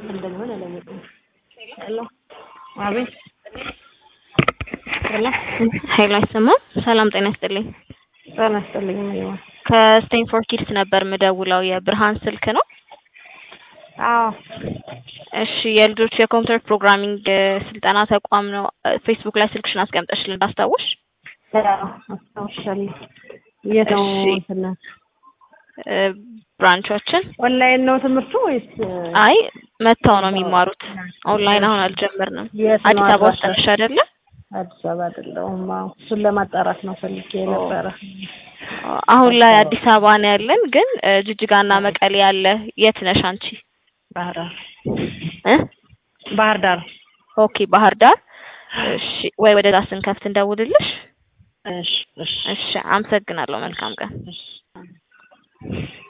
እንደሚሆን አላወቅም። ሄሎ አቤት ሄሎ ኃይሉ አይሰማም። ሰላም ጤና ይስጥልኝ። ጤና ይስጥልኝ እማዬ። ከስቴንፎርድ ኪድስ ነበር ምደውለው። የብርሃን ስልክ ነው? አዎ እሺ የልጆች የኮምፒውተር ፕሮግራሚንግ ስልጠና ተቋም ነው። ፌስቡክ ላይ ስልክሽን አስቀምጠሽልን እንዳስታውሽ። አዎ አስታውሻለሁ። የት ነው እሺ። እንትን እ፣ ብራንቾችን ኦንላይን ነው ትምህርቱ ወይስ አይ መጥተው ነው የሚማሩት። ኦንላይን አሁን አልጀመርንም። የት ነው አዲስ አበባ ውስጥ አድራሻ? ነሽ አይደለ? አዲስ አበባ አይደለሁም። አዎ እሱን ለማጣራት ነው ፈልጌ ነበረ። አሁን ላይ አዲስ አበባ ነው ያለን፣ ግን እ፣ ጅጅጋና መቀሌ ያለ። የት ነሽ አንቺ? ባህር ዳር እ? ባህር ዳር። ኦኬ ባህር ዳር። እሺ ወይ ወደዛ ስንከፍት እንደውልልሽ። እሺ እሺ እሺ አመሰግናለሁ። መልካም ቀን። እሺ